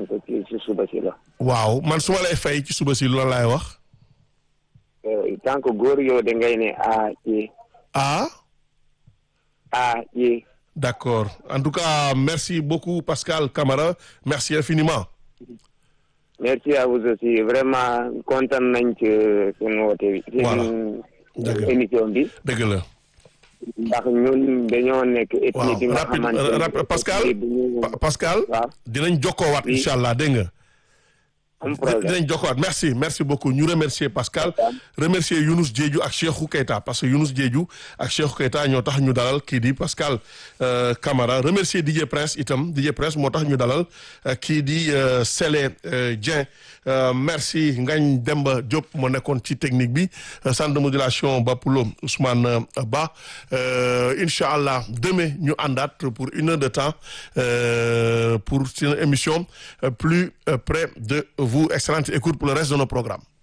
donc ci si suba si la. waaw man su ma lay fay ci suba si loolu laay wax. tant que góor yow da ngay ne a ye. ah. a ye. d'accord en tout cas merci beaucoup Pascal Camara merci infiniment. merci à vous aussi vraiment kontaan nañ ci seen woote bi. voilà seen émission bi. dëgg la. ndax ñun dañoo nekk. ethnie bi nga xamante ne rapide Pascal Pascal. waaw dinañ jokkoowaat incha allah dégg nga. am problème dinañ jokkoowaat merci merci beaucoup ñu remercier Pascal. remercier Younous Diédhiou ak Cheikhou Keita parce que Younous Diédhiou ak Cheikhou Keita ñoo tax ñu dalal kii di Pascal Camara remercier DJ Prince itam DJ Prince moo tax ñu dalal kii di Sélé Dieng. merci Ngagne Demba Diop moo nekkoon ci technique bi centre de modulation Bapulo Ousmane Ba incha allah demain ñu àndaat pour une heure de temps pour une émission plus près de vous excellente écoute pour le reste de nos programmes